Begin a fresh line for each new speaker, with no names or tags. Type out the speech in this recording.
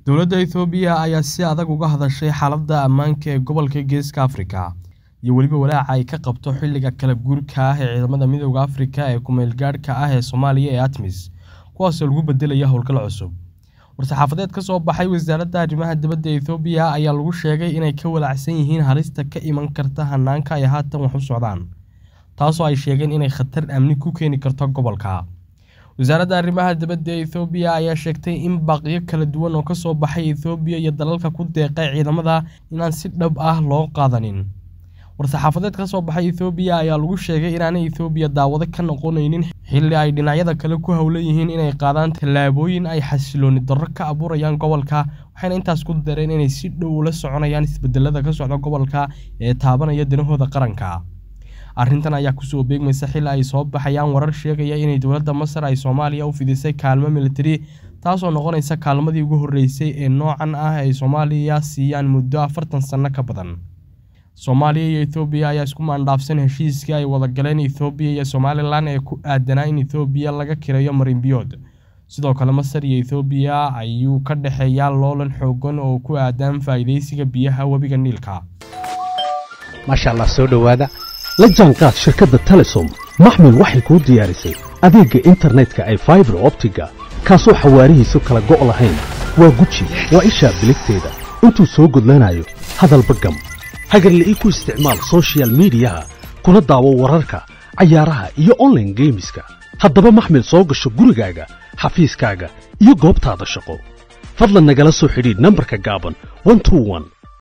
Dowladda Itoobiya ayaa si adag uga hadashay xaaladda ammaanka ee gobolka Geeska Afrika iyo weliba walaaca ay ka qabto xilliga kala guurka ah ee ciidamada Midowga Afrika ee ku meelgaadhka ah ee Soomaaliya ee ATMIS, kuwaasoo lagu bedelaya howlgal cusub. War-saxaafadeed ka soo baxay Wasaaradda Arrimaha Dibadda ee Itoobiya ayaa lagu sheegay inay ka walaacsan yihiin halista ka iman karta hanaanka ay haatan wax u socdaan, taasoo ay sheegeen inay khatar amni ku keeni karto gobolka. Wasaaradda Arrimaha Dibadda ee Itoobiya ayaa sheegtay in baaqyo kala duwan oo ka soo baxay Itoobiya iyo dalalka ku deeqay ciidamada inaan si dhab ah loo qaadanin. War-saxaafadeed ka soo baxay Itoobiya ayaa lagu sheegay inaanay Itoobiya daawado ka noqonaynin xilli ay dhinacyada kale ku hawlan yihiin inay qaadaan tallaabooyin ay xasillooni darro ka abuurayaan gobolka, waxayna intaas ku dareen inay si dhow ula soconayaan isbedelada ka socda gobolka ee taabanaya danahooda qaranka. Arrintan ayaa kusoo beegmaysa xilli ay soo baxayaan warar sheegaya in dowladda Masar ay Soomaaliya u fidisay kaalmo militari, taasoo noqonaysa kaalmadii ugu horreysay ee noocan ah ay Soomaaliya siiyaan muddo afartan sano ka badan. Soomaaliya iyo Itoobiya ayaa isku maandhaafsan heshiiskii ay wada galeen Itoobiya iyo Somalilan ee ku aadanaa in Itoobiya laga kireeyo marin-biyood. Sidoo kale, Masar iyo Itoobiya ayuu ka dhexeeya loolan xooggan oo ku aadan faa'iidaysiga biyaha webiga Niilka.
maasha allah soo dhowaada la jaanqaad shirkadda telesom maxmil waxay kuu diyaarisay adeegga internetka ay faibar optiga kaasoo xawaarihiisu kala go' lahayn waa guji waa ishaa biligteeda intuu soo gudlanayo hadalba gam hagarle ii ku isticmaal soshiyal miidiyaha kuna daawo wararka cayaaraha iyo onlaine geemiska haddaba maxmil soo gasho gurigaaga xafiiskaaga iyo goobtaada shaqo fadlan nagala soo xidhiidh nambarka gaaban